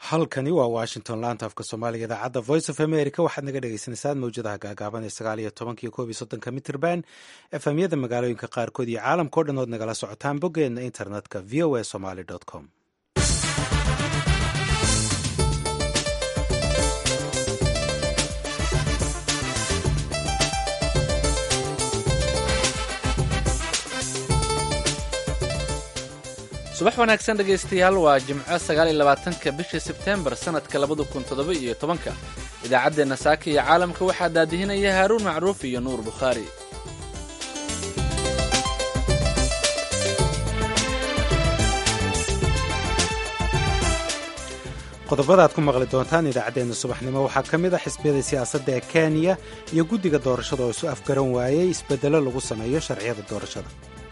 halkani waa washington laanta afka soomaaliga idaacadda voice of america waxaad naga dhegeysaneysaan mawjadaha gaagaaban ee sagaal iyo tobankiyo koob iyo soddonka mitrban efemyada magaalooyinka qaarkood iyo caalamka o dhan ood nagala socotaan boggeena internetka v o a somaly com subax wanaagsan dhegaystayaal waa jimco sagaal iyo labaatanka bisha sebteembar sannadka labada kun toddoba iyo tobanka idaacaddeenna saaka iyo caalamka waxaa daadihinaya haaruun macruuf iyo nuur bukhaari qodobada aad ku maqli doontaan idaacaddeenna subaxnimo waxaa ka mid a xisbiyada siyaasadda ee kenya iyo guddiga doorashada oo isu afgaran waayey isbeddello lagu sameeyo sharciyada doorashada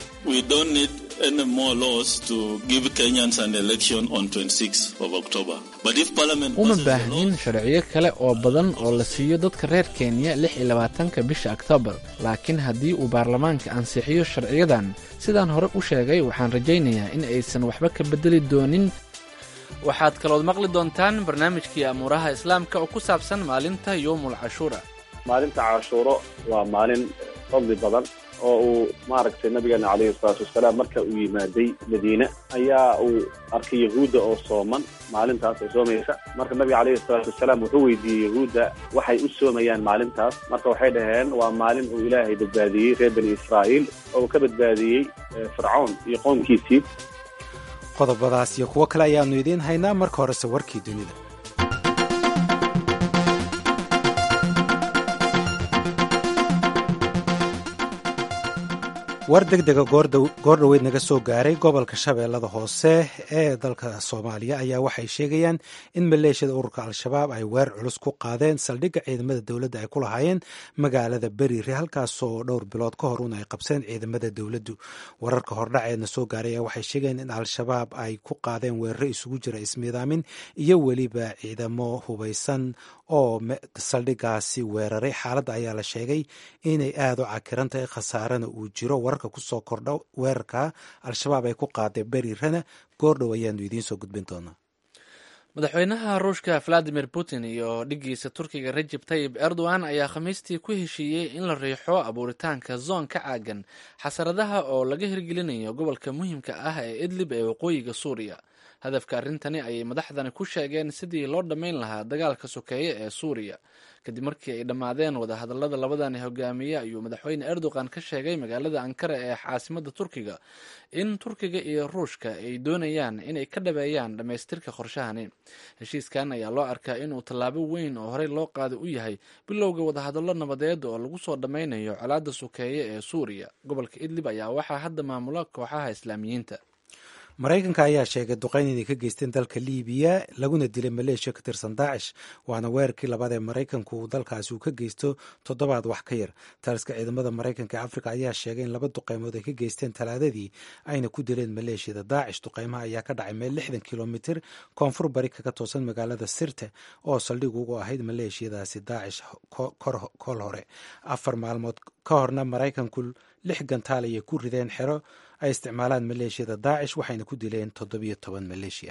uma baahnin sharciyo kale oo badan oo la siiyo dadka reer kenya lix iyo labaatanka bisha oktoobar laakiin haddii uu baarlamaanka ansixiyo sharciyadan sidaan hore u sheegay waxaan rajaynayaa in aysan waxba ka beddeli doonin waxaad kalood maqli doontaan barnaamijkii amuuraha islaamka oo ku saabsan maalinta yowmul cashuura maalinta cashuuro waa maalin fadli badan oo uu maaragtay nabigeena calayhi salaatu wasalaam marka uu yimaaday madiine ayaa uu arkay yahuudda oo sooman maalintaas oo soomaysa marka nabiga calayhi salaatu wasalaam wuxuu weydiiyey yahuudda waxay u soomayaan maalintaas marka waxay dhaheen waa maalin uu ilaahay badbaadiyey reer bani israa'iil oo uu ka badbaadiyey fircoon iyo qoomkiisii qodobadaas iyo kuwo kale ayaannu idiin haynaa marka horese warkii dunida war deg dega goordhoweyd naga soo gaaray gobolka shabeellada hoose ee dalka soomaaliya ayaa waxay sheegayaan in maleeshiyada ururka al-shabaab ay weer culus ku qaadeen saldhigga ciidamada dowladda ay ku lahaayeen magaalada beriire halkaasoo dhowr bilood ka hor un ay qabseen ciidamada dowladdu wararka hordhaceedna soo gaaray ayaa waxay sheegayaan in al-shabaab ay ku qaadeen weeraro isugu jira ismiidaamin iyo weliba ciidamo hubaysan oo saldhiggaasi weeraray xaaladda ayaa la sheegay inay aada u cakiran tahay khasaarana uu jiro wararka kusoo kordha weerarka al-shabaab ay ku qaaday beriirana goordhow ayaanu idiin soo gudbin doonaa madaxweynaha ruushka valadimir putin iyo dhiggiisa turkiga rajeb tayib erdogan ayaa khamiistii ku heshiiyey in la riixo abuuritaanka zoon ka caagan xasaradaha oo laga hirgelinayo gobolka muhiimka ah ee idlib ee waqooyiga suuriya hadafka arrintani ayay madaxdani ku sheegeen sidii loo dhammayn lahaa dagaalka sokeeye ee suuriya kadib markii ay dhammaadeen wadahadallada labadani hogaamiye ayuu madaxweyne erdogan ka sheegay magaalada ankara ee caasimada turkiga in turkiga iyo ruushka ay doonayaan inay ka dhabeeyaan dhammaystirka qorshahani heshiiskan ayaa loo arkaa inuu tallaabo weyn oo horey loo qaada u yahay bilowga wadahadallo nabadeed oo lagu soo dhammaynayo colaadda sokeeye ee suuriya gobolka idlib ayaa waxaa hadda maamula kooxaha islaamiyiinta maraykanka ayaa sheegay duqeyn inay ka geysteen dalka liibiya laguna dilay maleeshiya ka tirsan daacish waana weerarkii labaad ee maraykanku uu dalkaasi uu ka geysto toddobaad wax ka yar taliska ciidamada maraykanka ee afrika ayaa sheegay in laba duqeymood ay ka geysteen talaadadii ayna ku dileen maleeshiyada daacish duqeymaha ayaa ka dhacay meel lixdan kilomitir koonfur bari kaga toosan magaalada sirte oo saldhig ugu ahayd maleeshiyadaasi daacish kol hore afar maalmood ka horna maraykanku lix gantaal ayay ku rideen xero ay isticmaalaan maleeshiyada daacish waxayna ku dileen toddobiyo toban maleeshiya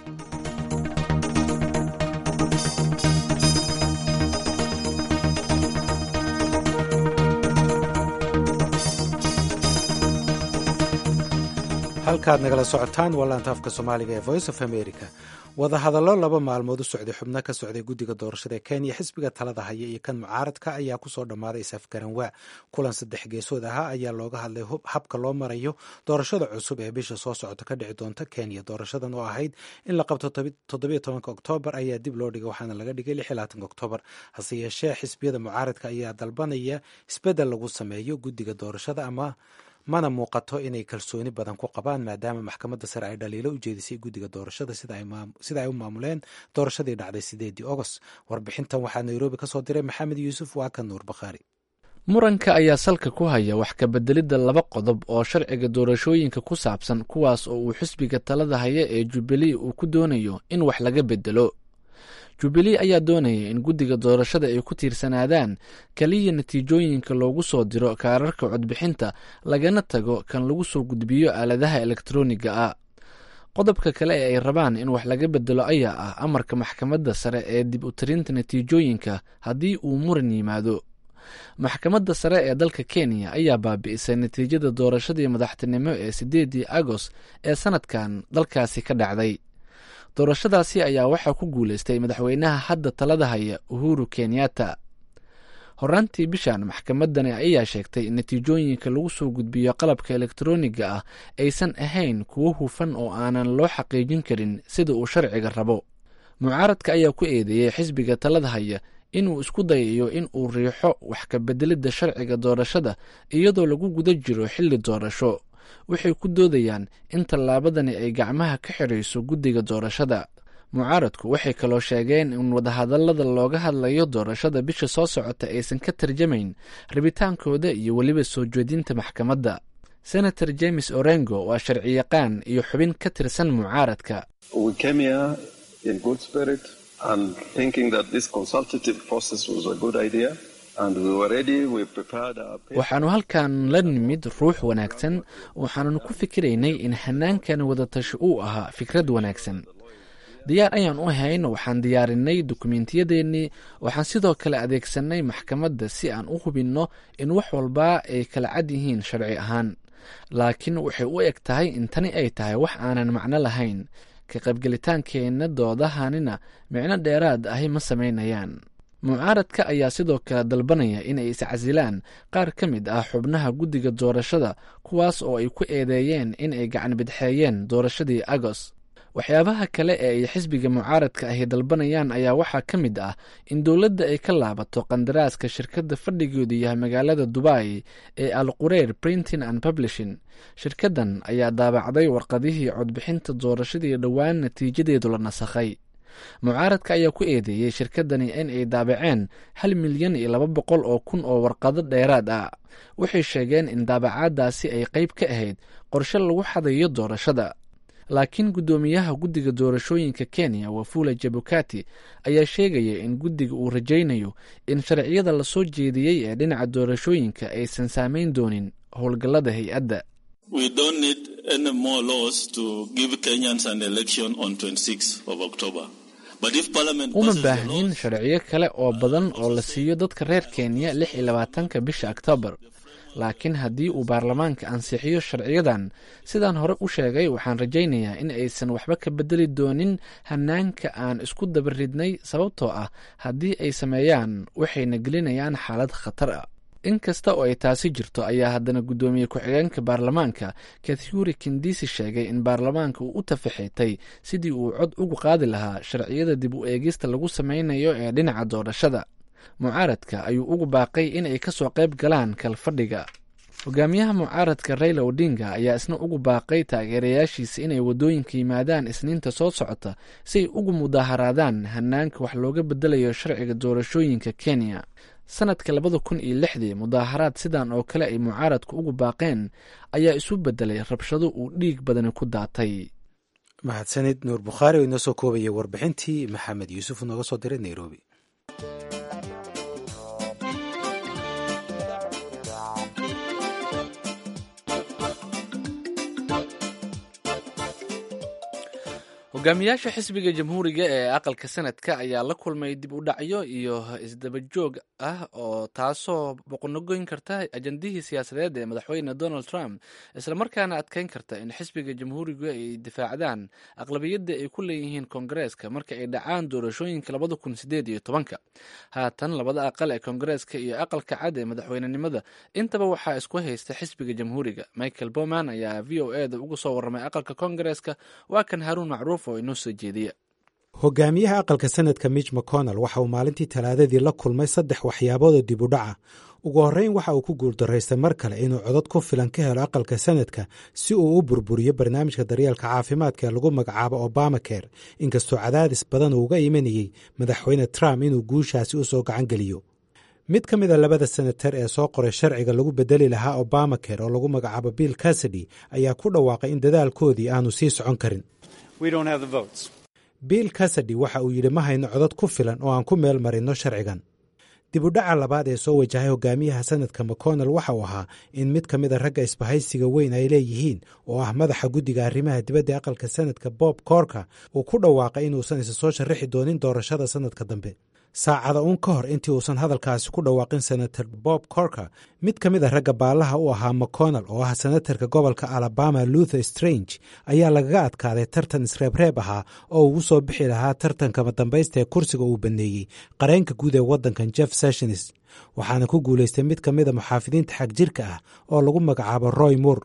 halkaad nagala socotaan waa laanta afka soomaaliga ee voice of america wadahadallo laba maalmood u socday xubno ka socday guddiga doorashada ee kenya xisbiga talada haya iyo kan mucaaradka ayaa kusoo dhammaaday isafgaranwaa kulan saddex geesood ahaa ayaa looga hadlay habka loo marayo doorashada cusub ee bisha soo socota ka dhici doonta kenya doorashadan oo ahayd in la qabto toddobiyo tobanka oktoobar ayaa dib loo dhigay waxaana laga dhigay lix iyo labaatanka oktoobar hase yeeshee xisbiyada mucaaradka ayaa dalbanaya isbeddel lagu sameeyo guddiga doorashada ama mana muuqato inay kalsooni badan ku qabaan maadaama maxkamadda sare ay dhaliilo u jeedisay guddiga doorashada sida ay u maamuleen doorashadii dhacday sideedii ogost warbixintan waxaa nairobi ka soo diray maxamed yuusuf waa ka nuur bakhaari muranka ayaa salka ku haya wax ka bedelidda laba qodob oo sharciga doorashooyinka ku saabsan kuwaas oo uu xisbiga talada haya ee jubilee uu ku doonayo in wax laga bedelo jubilee ayaa doonaya in guddiga doorashada ay ku tiirsanaadaan keliya natiijooyinka loogu soo diro kaararka codbixinta lagana tago kan lagu soo gudbiyo aaladaha elektroniga ah qodobka kale ee ay rabaan in wax laga bedelo ayaa ah amarka maxkamadda sare ee dib u tirinta natiijooyinka haddii uu muran yimaado maxkamadda sare ee dalka kenya ayaa baabi'isay natiijada doorashadii madaxtinimo ee sideedii agost ee sanadkan dalkaasi ka dhacday doorashadaasi ayaa waxaa ku guuleystay madaxweynaha hadda talada haya uhuru kenyatta horaantii bishan maxkamadani ayaa sheegtay in natiijooyinka lagu soo gudbiyo qalabka elektroniga ah aysan ahayn kuwo hufan oo aanan loo xaqiijin karin sida uu sharciga rabo mucaaradka ayaa ku eedeeyey xisbiga talada haya inuu isku dayayo in uu riixo wax ka bedelidda sharciga doorashada iyadoo lagu guda jiro xilli doorasho waxay ku doodayaan in tallaabadani ay gacmaha ka xidhayso guddiga doorashada mucaaradku waxay kaloo sheegeen in wadahadallada looga hadlayo doorashada bisha soo socota aysan ka tarjamayn rabitaankooda iyo weliba soo jeedinta maxkamadda senator james orengo waa sharciyaqaan iyo xubin ka tirsan mucaaradka waxaannu halkan la nimid ruux wanaagsan waxaannu ku fikiraynay in hanaankan wadatashi uu ahaa fikrad wanaagsan diyaar ayaan u hayn waxaan diyaarinay dukumentiyadeenii waxaan sidoo kale adeegsanay maxkamadda si aan u hubinno in wax walba ay kala cad yihiin sharci ahaan laakiin waxay u eg tahay in tani ay tahay wax aanan macno lahayn ka qaybgelitaankeenna doodahanina micno dheeraad ahi ma samaynayaan mucaaradka ayaa sidoo kale dalbanaya inay iscasilaan qaar ka mid ah xubnaha guddiga doorashada kuwaas oo ay ku eedeeyeen in ay gacan bidxeeyeen doorashadii agoost waxyaabaha kale ee ay xisbiga mucaaradka ahi dalbanayaan ayaa waxaa ka mid ah in dowladda ay ka laabato qandaraaska shirkadda fadhigeedu yahay magaalada dubai ee al qureer printing and publishing shirkaddan ayaa daabacday warqadihii codbixinta doorashadii dhowaan natiijadeedu la nasakhay mucaaradka ayaa ku eedeeyey shirkaddani in ay daabaceen hal milyan iyo laba boqol oo kun oo warqado dheeraad ah waxay sheegeen in daabacaadaasi ay qayb ka ahayd qorshe lagu xadayo doorashada laakiin guddoomiyaha guddiga doorashooyinka kenya wafula jabukati ayaa sheegaya in guddiga uu rajaynayo in sharciyada lasoo jeediyey ee dhinaca doorashooyinka aysan saameyn doonin howlgallada hay-adda uma baahnin sharciyo kale oo badan oo la siiyo dadka reer kenya lix iyo labaatanka bisha oktoobar laakiin haddii uu baarlamaanka ansixiyo sharciyadan sidaan hore u sheegay waxaan rajaynayaa in aysan waxba ka bedeli doonin hanaanka aan isku dabaridnay sababtoo ah haddii ay sameeyaan waxayna gelinayaan xaalad khatar ah in kasta oo ay taasi jirto ayaa haddana guddoomiye ku-xigeenka baarlamaanka kathuri kindisi sheegay in baarlamaanka uu u tafaxeetay sidii uu cod ugu qaadi lahaa sharciyada dib u eegista lagu sameynayo ee dhinaca doorashada mucaaradka ayuu ugu baaqay in ay ka soo qayb galaan kalfadhiga hogaamiyaha mucaaradka rayla odinga ayaa isna ugu baaqay taageerayaashiisa inay waddooyinka yimaadaan isniinta soo socota si ay ugu mudaaharaadaan hanaanka wax looga bedelayo sharciga doorashooyinka kenya sanadka labada kun iyo lixdii mudaaharaad sidan oo kale ay mucaaradku ugu baaqeen ayaa isu bedelay rabshado uu dhiig badani ku daatay mahadsanid nuur bukhaari oo inoo soo koobayay warbixintii maxamed yuusuf nooga soo diray nairobi hogaamiyaasha xisbiga jamhuuriga ee aqalka sanadka ayaa la kulmay dib u dhacyo iyo isdabajoog ah oo taasoo boqonogoyn karta ajandihii siyaasadeed ee madaxweyne donald trump islamarkaana adkeyn karta in xisbiga jamhuurigu ay difaacdaan aqlabiyadda ay ku leeyihiin koongareeska marka ay dhacaan doorashooyinka labada kun sideed iyo tobanka haatan labada aqal ee koongareeska iyo aqalka cad ee madaxweynenimada intaba waxaa isku haysta xisbiga jamhuuriga michael bowman ayaa v o eda uga soo warramay aqalka koongareeska waa kan haruun macruuf hogaamiyaha aqalka sanadka mitch mcconnell waxa uu maalintii talaadadii la kulmay saddex waxyaaboodoo dib u dhaca ugu horreyn waxa uu ku guuldaraystay mar kale inuu codod ku filan ka helo aqalka sanadka si uu u burburiyo barnaamijka daryeelka caafimaadka ee lagu magacaabo obamacare inkastoo cadaadis badan uu uga imanayey madaxweyne trump inuu guushaasi u soo gacan geliyo mid ka mid a labada senatar ee soo qoray sharciga lagu bedeli lahaa obamacare oo lagu magacaabo bill casady ayaa ku dhawaaqay in dadaalkoodii aanu sii socon karin bill casady waxa uu yidhi ma hayno codod ku filan oo aan ku meel marinno sharcigan dibudhaca labaad ee soo wajahay hogaamiyaha sanadka mcconnell waxa uu ahaa in mid ka mid a ragga isbahaysiga weyn ay leeyihiin oo ah madaxa guddiga arrimaha dibadda aqalka sanadka bob korka uu ku dhawaaqay inuusan isa soo sharrixi doonin doorashada sanadka dambe saacada uun ka hor intii uusan hadalkaasi ku dhawaaqin senator bob corker mid ka mid a ragga baallaha u ahaa mcconnell oo ah senatarka gobolka alabama luther strange ayaa lagaga adkaaday tartan isreebreeb ahaa oo ugu soo bixi lahaa tartanka madambaysta ee kursiga uu baneeyey qareenka guud ee waddankan jeff sessions waxaana ku guulaystay mid ka mida muxaafidiinta xag jirka ah oo lagu magacaabo roy moore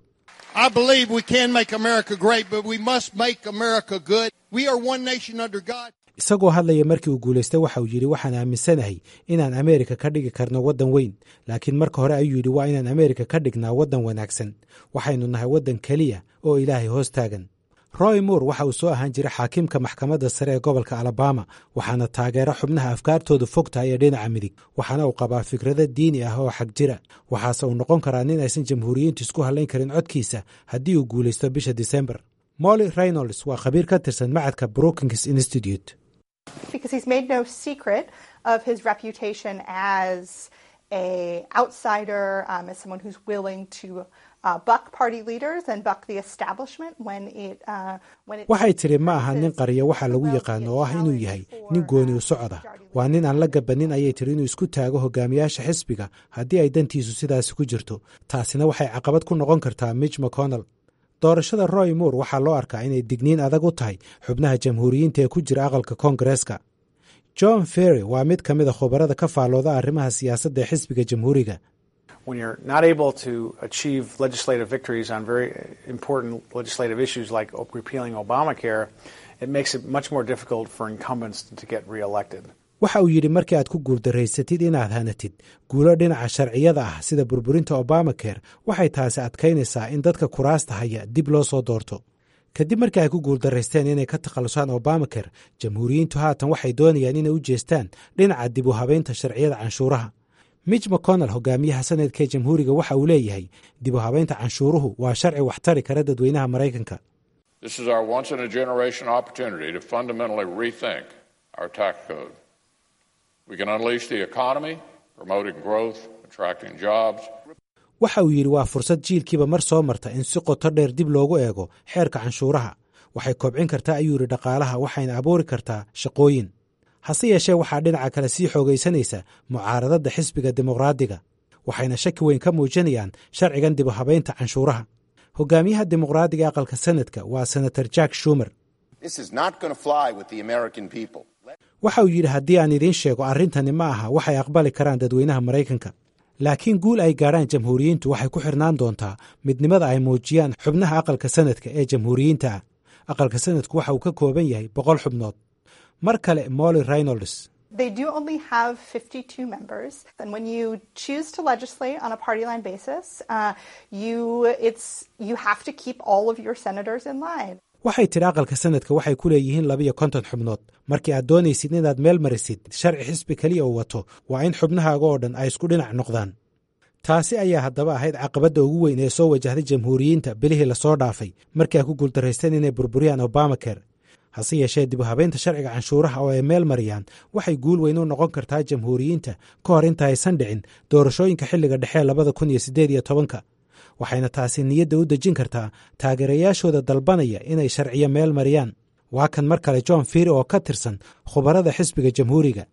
isagoo hadlaya markii uu guulaystay waxa uu yidhi waxaan aaminsanahay inaan ameerika ka dhigi karno waddan weyn laakiin marka hore ayuu yidhi waa inaan ameerika ka dhignaa waddan wanaagsan waxaynu nahay waddan keliya oo ilaahay hoos taagan roy moore waxa uu soo ahaan jiray xaakiimka maxkamadda sare ee gobolka alabama waxaana taageero xubnaha afkaartoodu fog tahay ee dhinaca midig waxaana uu qabaa fikrado diini ah oo xag jira waxaase uu noqon karaa nin aysan jamhuuriyiintu isku hallayn karin codkiisa haddii uu guulaysto bisha disembar molly reynolds waa khabiir ka tirsan macadka brookings institute because he's made no secret of his reputation as a outsider, um, as someone who's willing to uh, buck party leaders and buck the establishment when it uh, when it. waxay tidhi ma aha nin qariya waxaa lagu yaqaano oo ah inuu yahay nin gooni u socda waa nin aan la gabanin ayay tidhi inuu isku taago hogaamiyaasha xisbiga haddii ay dantiisu sidaasi ku jirto taasina waxay caqabad ku noqon kartaa mitch mcconnell doorashada roy moore waxaa loo arkaa inay digniin adag u tahay xubnaha jamhuuriyiinta ee ku jira aqalka koongareeska john ferry waa mid ka mid a khubarada ka faallooda arrimaha siyaasadda ee xisbiga jamhuuriga when you're not able to achieve legislative victories on very important legislative issues like repealing Obamacare, it makes it much more difficult for incumbents to get reelected. waxa uu yidhi markii aad ku guuldarraysatid inaad hanatid guulo dhinaca sharciyada ah sida burburinta obamacare waxay taasi adkaynaysaa in dadka kuraasta haya dib loo soo doorto kadib markii ay ku guuldarraysteen inay ka takhallusaan obamacare jamhuuriyiintu haatan waxay doonayaan inay u jeestaan dhinaca dib u habaynta sharciyada canshuuraha mitch mcconnell hogaamiyaha sanadka ee jamhuuriga waxa uu leeyahay dib u habaynta canshuuruhu waa sharci waxtari kara dadweynaha maraykanka waxa uu yidhi waa fursad jiilkiiba mar soo marta in si qoto dheer dib loogu eego xeerka canshuuraha waxay kobcin kartaa ayuu yidhi dhaqaalaha waxayna abuuri kartaa shaqooyin hase yeeshee waxaa dhinaca kale sii xoogaysanaysa mucaaradadda xisbiga dimuqraadiga waxayna shaki weyn ka muujinayaan sharcigan dib u habaynta canshuuraha hogaamiyaha dimuqraadiga aqalka sanadka waa senator jack shumer waxa uu yidhi haddii aan idiin sheego arrintani ma aha waxay aqbali karaan dadweynaha maraykanka laakiin guul ay gaadhaan jamhuuriyiintu waxay ku xirnaan doontaa midnimada ay muujiyaan xubnaha aqalka sanadka ee jamhuuriyiinta ah aqalka sanadku waxa uu ka kooban yahay boqol xubnood mar kale molly reynolds They do only have 52 members, and when you choose to legislate on a party line basis, uh, you it's you have to keep all of your senators in line. waxay tidhi aqalka sanadka waxay ku leeyihiin labiyo konton xubnood markii aad doonaysid inaad meel marisid sharci xisbi keliya uu wato waa in xubnahaaga oo dhan ay isku dhinac noqdaan taasi ayaa haddaba ahayd caqabadda ugu weyn ee soo wajahday jamhuuriyiinta bilihii lasoo dhaafay markii ay ku guuldarraysteen inay burburiyaan obamacare hase yeeshee dib u habaynta sharciga canshuuraha oo ay meel mariyaan waxay guul weyn u noqon kartaa jamhuuriyiinta ka hor inta aysan dhicin doorashooyinka xilliga dhexe labada kun iyo siddeed iyo tobanka waxayna taasi niyadda u dejin kartaa taageerayaashooda dalbanaya inay sharciyo meel mariyaan waa kan mar kale john firy oo ka tirsan khubarada xisbiga jamhuuriga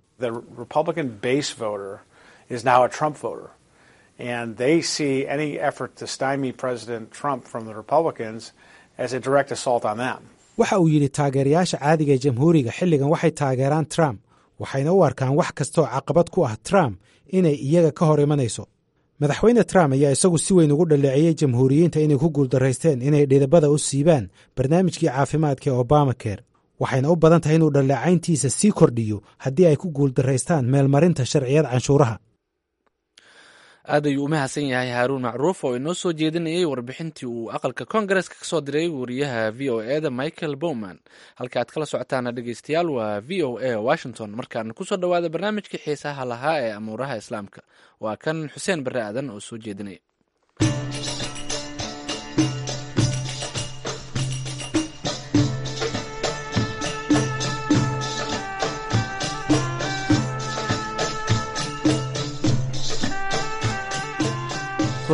and they see any effort to stymie President Trump from the Republicans as a direct assault on them. waxa uu yidhi taageerayaasha caadiga ee jamhuuriga xilligan waxay taageeraan trump waxayna u arkaan wax kastaoo caqabad ku ah trump inay iyaga ka hor imanayso madaxweyne trump ayaa isagu si weyn ugu dhaleeceeyey jamhuuriyiinta inay ku guuldarraysteen inay dhidabada u siibaan barnaamijkii caafimaadka ee obamacare waxayna u badan tahay inuu dhaleecayntiisa sii kordhiyo haddii ay ku guuldarraystaan meelmarinta sharciyada canshuuraha aad ayuu u mahadsan yahay haaruun macruuf oo inoo soo jeedinayay warbixintii uu aqalka koongareska ka soo diray wariyaha v o e da michael bowman halka aad kala socotaana dhegeystayaal waa v o a washington markaana kusoo dhowaada barnaamijkii xiisaha lahaa ee amuuraha islaamka waa kan xuseen barre aadan oo soo jeedinaya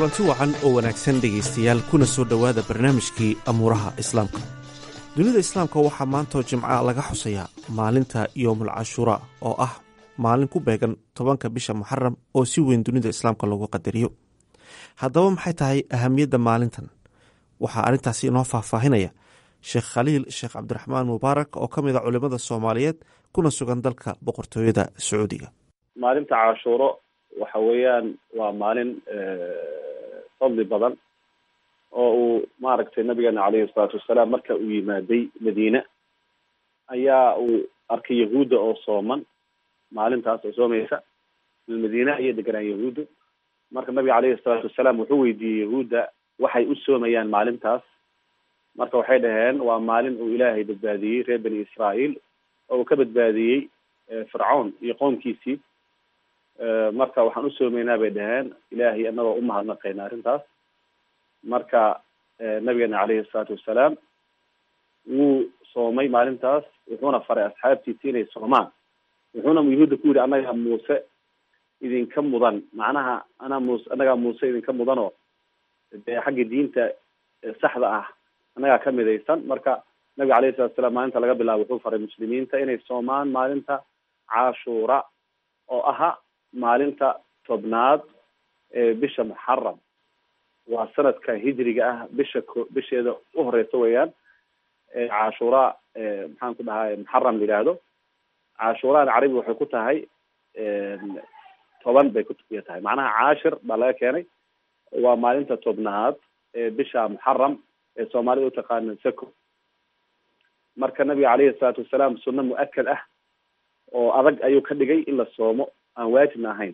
kulanti wacan oo wanaagsan dhegaystayaal kuna soo dhowaada barnaamijkii amuuraha islaamka dunida islaamka waxaa maantoo jimca laga xusayaa maalinta yoomul cashuuraa oo ah maalin ku beegan tobanka bisha muxaram oo si weyn dunida islaamka loogu qadariyo haddaba maxay tahay ahamiyadda maalintan waxaa arrintaasi inoo faahfaahinaya sheekh khaliil sheekh cabdiraxmaan mubaarak oo ka mid a culimmada soomaaliyeed kuna sugan dalka boqortooyada sacuudiga maalinta cashuuro waxa weeyaan waa maalin fadli badan oo uu maaragtay nabigeena caleyhi salaatu wasalaam marka uu yimaaday madiine ayaa uu arkay yahuudda oo sooman maalintaas oo soomaysa madiine ayay deganaan yahuudda marka nabiga caleyhi salaatu wasalaam wuxuu weydiiyey yahuudda waxay u soomayaan maalintaas marka waxay dhaheen waa maalin uu ilaahay badbaadiyey reer bani israael oo uu ka badbaadiyey fircawn iyo qoomkiisii marka waxaan u soomeynaa bay dhaheen ilaahay anagoo umahadnaqayna arrintaas marka nabigeena caleyhi salaatu wasalaam wuu soomay maalintaas wuxuuna faray asxaabtiisi inay soomaan wuxuuna yahuudda ku yidhi annagaa muuse idinka mudan macnaha anaa muuse annagaa muuse idinka mudanoo dee xagga diinta saxda ah annagaa ka midaysan marka nabiga alayhi salatu wasalaam maalinta laga bilaabo wuxuu faray muslimiinta inay soomaan maalinta cashuura oo aha maalinta tobnaad ee bisha muxaram waa sanadka hijriga ah bisha ko bisheeda u horeysa weeyaan cashuura maxaan ku dhahay muxaram la yidhaahdo cashuuraan carabi waxay ku tahay toban bay kuya tahay macnaha caashir baa laga keenay waa maalinta tobnaad ee bisha muxaram ee soomaalida utaqaana sako marka nabiga caleyhi salaatu wasalaam sunno mu-akad ah oo adag ayuu ka dhigay in la soomo aan waajibna ahayn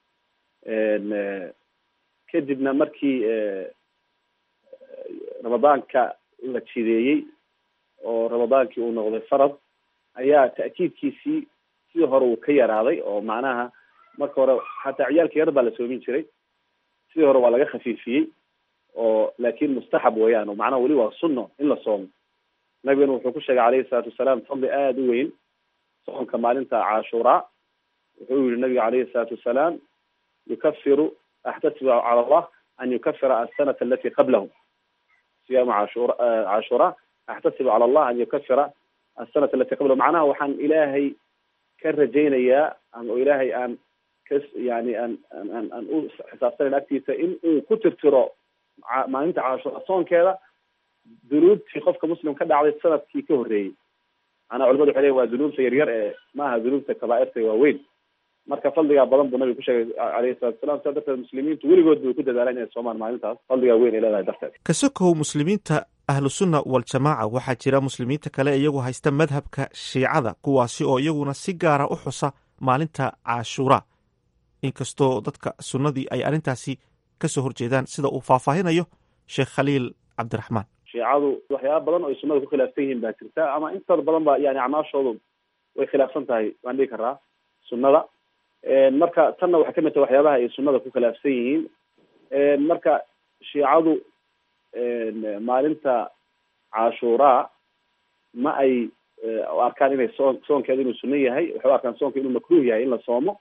kadibna markii ramadaanka la jideeyey oo ramadaankii uu noqday farad ayaa ta'kiidkiisii sidii hore uu ka yaraaday oo macnaha marka hore xataa ciyaalka yar baa la soomin jiray sidii hore waa laga khafiifiyey oo laakin mustaxab weeyaan oo macnaha weli waa sunno in la soomo nabigana wuxuu ku sheegay caleyhi salaatu wasalaam fadli aada u weyn soonka maalinta cashuuraa wuxuu yihi nabiga caleyhi salaatu wasalaam yukafiru axtasibu cala allah an yukafira asanata alati qablahu siyaamu cashura cashuura axtasibu cala allah an yukafira asanata alati qablahu macnaha waxaan ilaahay ka rajaynayaa ama ilaahay aan ka yani aan aan aan u xisaabsanayn agtiisa in uu ku tirtiro maalinta cashuura soonkeeda dunuubtii qofka muslim ka dhacday sanadkii ka horreeyey manaa culimadu waxay leyin waa dunuubta yaryar ee maaha dunuubta kabaairta waaweyn marka fadligaa badan buu nabiga ku sheegay caleyhi salatu wasalam sidaa darteed muslimiintu weligood bay ku dadaalaan inay soomaan maalintaas fadligaa weyn ay leedahay darteed kasokow muslimiinta ahlusunna waljamaaca waxaa jira muslimiinta kale iyagu haysta madhabka shiicada kuwaasi oo iyaguna si gaara u xusa maalinta cashuura inkastoo dadka sunnadii ay arrintaasi kasoo horjeedaan sida uu faahfaahinayo sheekh khaliil cabdiraxmaan shiicadu waxyaaba badan oo ay sunnada ku khilaafsan yihiin baa jirta ama intooda badan ba yani acmaashoodu way khilaafsan tahay waan dhigi karaa sunnada marka tanna waxay kamid tahay waxyaabaha ay sunnada ku khilaafsan yihiin marka shiicadu maalinta cashuuraa ma ay arkaan inay soon soonkeeda inuu sunno yahay waxay u arkaan soonka inuu makruh yahay in la soomo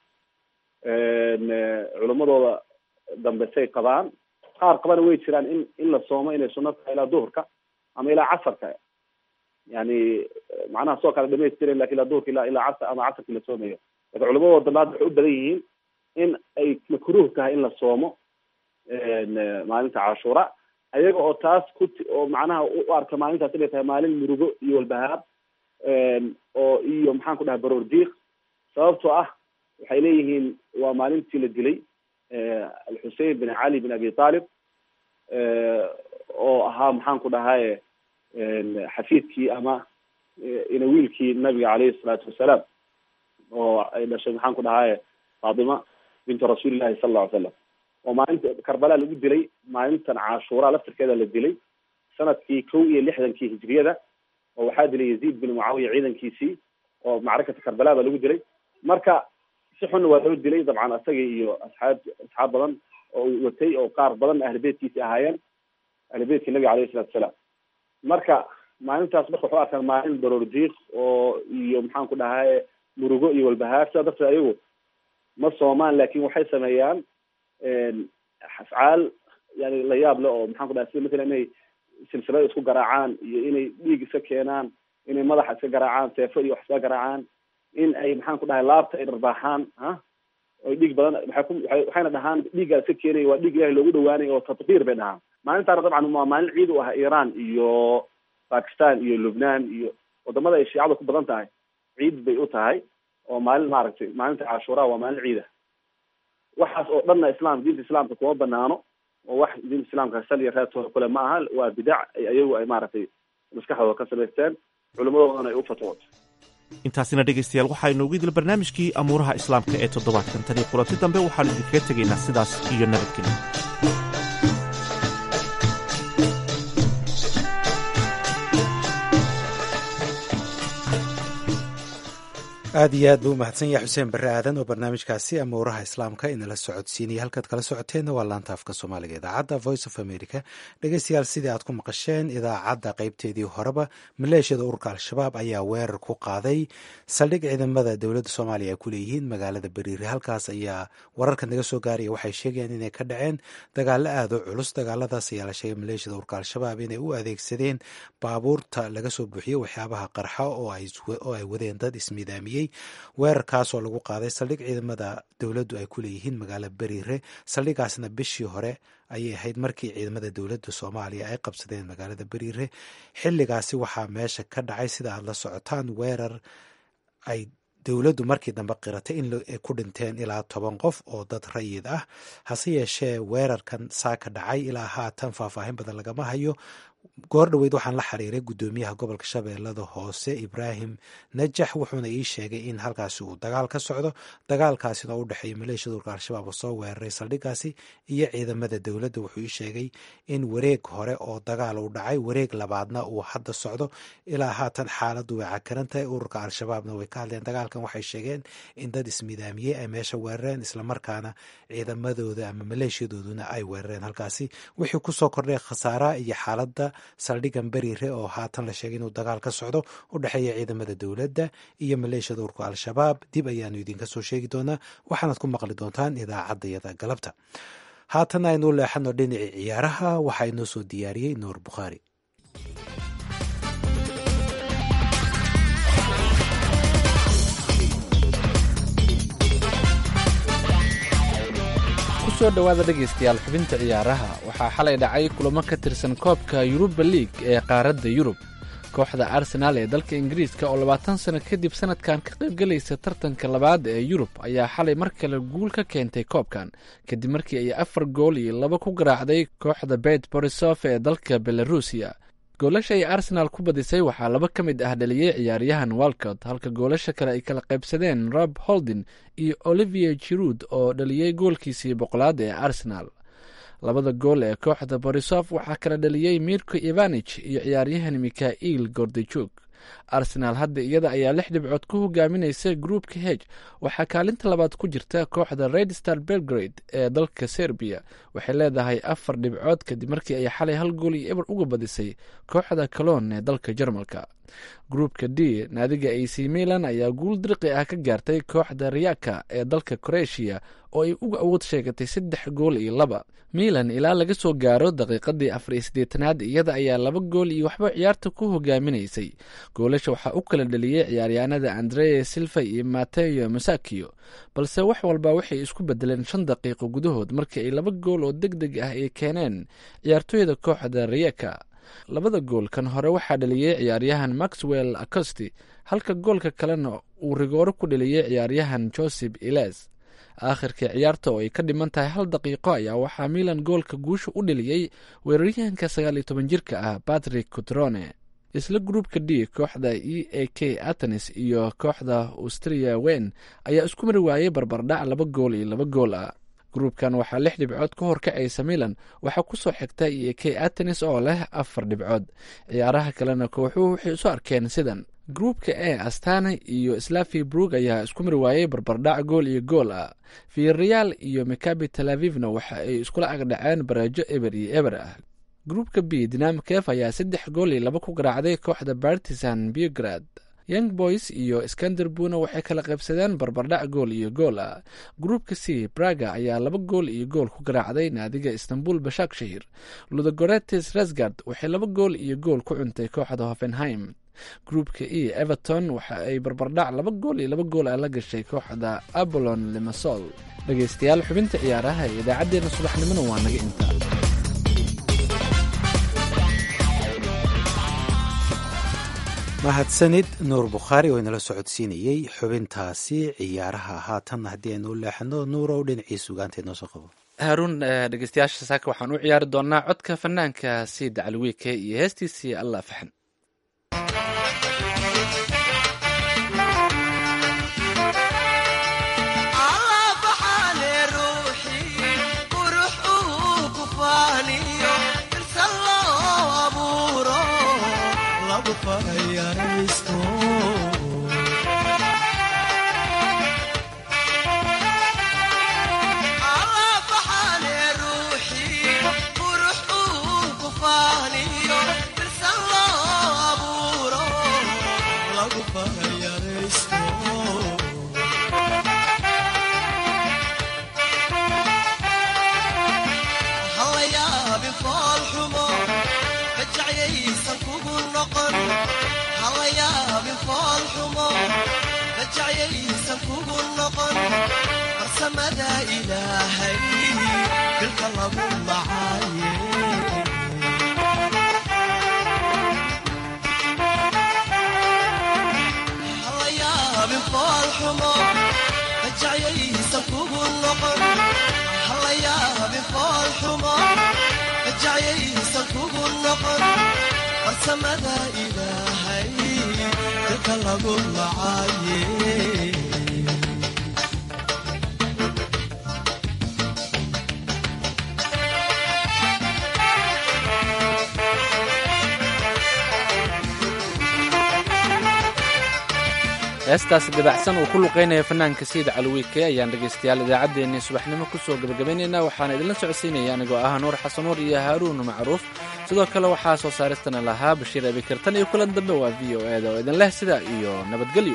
culimadooda dambe say qabaan qaar qabana way jiraan in in la soomo inay sunno tahay ilaa duhurka ama ilaa casarka yani macnaha soo kale dhamaystiran lakin ilaa duhurka ila ilaa casar ama casarki la soomayo lakin culimadooda dambe hadda waxay u badan yihiin in ay makruh tahay in la soomo maalinta cashuura ayaga oo taas ku oo macnaha u arka maalintaas inay tahay maalin murugo iyo walbahaar oo iyo maxaan ku dhahay baroor diiq sababtoo ah waxay leeyihiin waa maalintii la dilay alxusein bin cali bin abi talib oo ahaa maxaan ku dhahay xafiidkii ama inawiilkii nabiga caleyhi salaatu wasalaam oo ay dhashay maxaan ku dhahay faatima bintu rasuulillahi sala alla ly slam oo maalinta karbala lagu dilay maalintan cashuura laftirkeeda la dilay sanadkii kow iyo lixdankii hijriyada oo waxaa dilay yaziid bin mucaawiya ciidankiisii oo macrakata karbala ba lagu dilay marka si xunna waa loo dilay dabcan isaga iyo asxaab asxaab badan oo uu watay oo qaar badan ahli beytkiisi ahaayeen ahli beytkii nabiga alayhi salatu wasalaam marka maalintaas marka waxu arkaan maalin baroor diiq oo iyo maxaan ku dhahay murugo iyo walbahaar sidaa darteed ayagu ma soomaan laakin waxay sameeyaan afcaal yani la yaab le oo maxaan ku dhahay sida mathalan inay silsilada isku garaacaan iyo inay dhiig iska keenaan inay madaxa iska garaacaan seefo iyo wax iska garaacaan in ay maxaan ku dhahay laabta ay dharbaaxaan ha oy dhiig badan waxay ku waay waxayna dhahaan dhiiggaa iska keenaya waa dhiig ilahay loogu dhawaanayo oo tatbiir bay dhahaan maalintaana dabcan waa maalin ciid u ah iran iyo bakistan iyo lubnaan iyo wadamada ay shiicada ku badan tahay ciid bay u tahay oo maalin maaragtay maalinta cashuuraa waa maalin ciida waxaas oo dhanna islam diinta islaamka kuma banaano oo wax diinta islaamka sal iyo reertooda kule ma aha waa bidac ay ayagu ay maaragtay maskaxdooda ka samaysteen culimadoodana ay u fatwood intaasina dhegaystayaal waxaa inoogu idil barnaamijkii amuuraha islaamka ee toddobaadkan tan iyo kulanti dambe waxaanu idinkaga tegaynaa sidaas iyo nabadgelyo aad iyo aad buu umahadsan yahay xuseen barre aadan oo barnaamijkaasi amuuraha islaamka inala socodsiinaya halkaad kala socoteenna waa laanta afka soomaaliga idaacadda voice of america dhegeystayaal sidii aad ku maqasheen idaacadda qeybteedii horeba maleeshiyada ururka al-shabaab ayaa weerar ku qaaday saldhig ciidamada dowladda soomaaliya ay ku leeyihiin magaalada beriire halkaas ayaa wararka naga soo gaaraya waxay sheegayaan inay ka dhaceen dagaalo aad u culus dagaaladaas ayaa la sheegay maleeshiyada ururka al-shabaab inay u adeegsadeen baabuurta laga soo buuxiyo waxyaabaha qarxa oo ay wadeen dad ismidaamiyey weerarkaas oo lagu qaaday saldhig ciidamada dowladdu ay ku leeyihiin magaalada beriire saldhigaasna bishii hore ayay ahayd markii ciidamada dowladda soomaaliya ay qabsadeen magaalada beriire xilligaasi waxaa meesha ka dhacay sida aad la socotaan weerar ay dowladdu markii dambe qiratay in ay ku dhinteen ilaa toban qof oo dad rayid ah hase yeeshee weerarkan saa ka dhacay ilaa haatan faahfaahin badan lagama hayo goor dhoweyd waxaan la xiriiray guddoomiyaha gobolka shabeellada hoose ibraahim najax wuxuuna ii sheegay in halkaasi uu dagaal ka socdo dagaalkaasina u dhexeeya maleeshiyada urka al-shabaab oo soo weeraray saldhigaasi iyo ciidamada dowladda wuxuu ii sheegay in wareeg hore oo dagaal uu dhacay wareeg labaadna uu hadda socdo ilaa haatan xaaladdu way cakaran tahay ururka al-shabaabna way ka hadleen dagaalkan waxay sheegeen in dad ismidaamiyey ay meesha weerareen islamarkaana ciidamadooda ama maleeshiyadooduna ay weerareen halkaasi wixii kusoo kordhay khasaaraha iyo xaaladda saldhigan beriire oo haatan la sheegay inuu dagaal ka socdo u dhexeeya ciidamada dowladda iyo maleeshiyada urka al-shabaab dib ayaanu idinka soo sheegi doonaa waxaanaad ku maqli doontaan idaacaddayada galabta haatan aynu leexano dhinacii ciyaaraha waxaa inoo soo diyaariyey nuur bukhaari kusoo dhowaada dhegaystayaal xubinta ciyaaraha waxaa xalay dhacay kulamo ka tirsan koobka yuruba liig ee qaaradda yurub kooxda arsenaal ee dalka ingiriiska oo labaatan sano kadib sanadkan ka qaybgelaysa tartanka labaad ee yurub ayaa xalay mar kale guul ka keentay koobkan kadib markii ay afar gool iyo laba ku garaacday kooxda bet borisof ee dalka belarusiya goolasha ay arsenaal ku badisay waxaa laba ka mid ah dhaliyey ciyaaryahan walcott halka goolasha kale ay kala qaybsadeen rob holdin iyo olivier jiruud oo dhaliyey goolkiisii boqolaad ee arsenaal labada gool ee kooxda borisof waxaa kala dhaliyey mirko ivanich iyo ciyaaryahan mikhail gordijug arsenaal hadda iyada ayaa lix dhibcood ku hogaaminaysa groupka heg waxaa kaalinta labaad ku jirta kooxda red star belgrade ee dalka serbiya waxay leedahay afar dhibcood kadib markii ay xalay hal gool iyo eber uga badisay kooxda caloon ee dalka jarmalka groupka d naadiga ac milan ayaa guul dirqi ah ka gaartay kooxda riyaka ee dalka kroatia oo ay uga awood sheegatay saddex gool iyo laba milan ilaa laga soo gaaro daqiiqadii afar iyo siddeetanaad iyada ayaa laba gool iyo waxba ciyaarta ku hogaaminaysay goolasha waxaa u kala dhaliyey ciyaaryahanada andrea silva iyo mateo masakio balse wax walba waxay isku bedeleen shan daqiiqo gudahood markii ay laba gool oo deg deg ah ay keeneen ciyaartooyda kooxda riyaka labada gool kan hore waxaa dhaliyey ciyaaryahan maxwell acosti halka goolka kalena uu rigooro ku dhaliyey ciyaaryahan joseph iles aakhirkii ciyaarta oo ay ka dhiman tahay hal daqiiqo ayaa waxaa milan goolka guusha u dhaliyey weeraryahanka sagaal iyo toban jirka ah patrick cutrone isla gruupka d kooxda e a k atenis iyo kooxda austria wen ayaa isku mari waayey barbardhac laba gool iyo laba gool ah gruubkan waxaa lix dhibcood ka horkacaysa milan waxaa kusoo xigta e a k atenis oo leh afar dhibcood ciyaaraha kalena kooxuhu waxay isu arkeen sidan gruupka e astana iyo slavi brug ayaa isku mari waayey barbardhac gool iyo gool ah vireal iyo mikabi tel avivna waxa ay iskula agdhaceen bareejo eber iyo eber ah gruupka b dinamikef ayaa saddex gool iyo laba ku garaacday kooxda bartisan biograd young boys iyo skanderbuna waxay kala qaybsadeen barbardhac gool iyo gool ah gruupka c braga ayaa laba gool iyo gool ku garaacday naadiga istanbul bashak shahir ludogoretes resgard waxay laba gool iyo gool ku cuntay kooxda hoffenheim gruupka e everton waxa ay barbardhac laba gool iyo laba gool ah la gashay kooxda abolon limasol dhegaystayaal xubinta ciyaaraha ee idaacaddeenna subaxnimona waa naga inta mahadsanid nuur bukhaari oo inala socodsiinayey xubintaasi ciyaaraha haatan haddii aynu u leexano nuurow dhinacii sugaanta inoo soo qabo haaruun dhegeystayaasha saaka waxaan u ciyaari doonaa codka fanaanka siid caliwiike iyo heestiisii allah faxan heestaasi dabacsan uu ku luqeynaya fanaanka siid caliwiike ayaan dhegaystayaal idaacaddeenii subaxnimo kusoo gabagabaynaynaa waxaana idinla socodsiinaya anigoo ah nuur xasan nuur iyo haaruun macruuf sidoo kale waxaa soo saaristana lahaa bashiir abikirtan iyo kulan dambe waa v o eda oo idin leh sidaa iyo nabadgelyo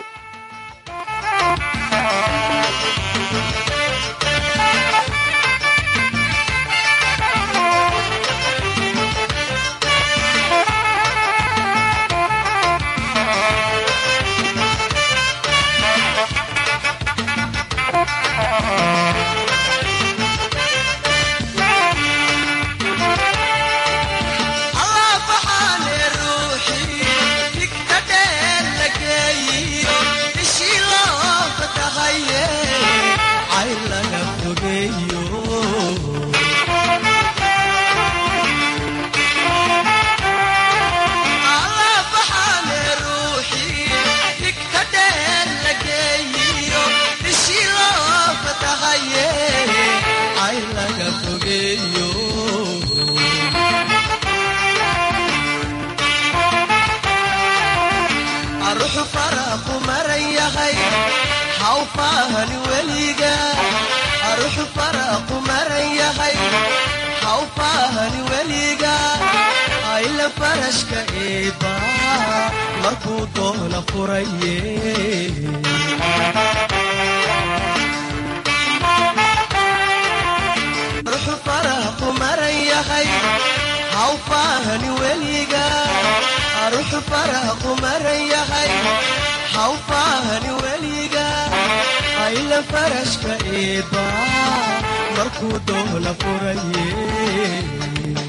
markuu doola furaye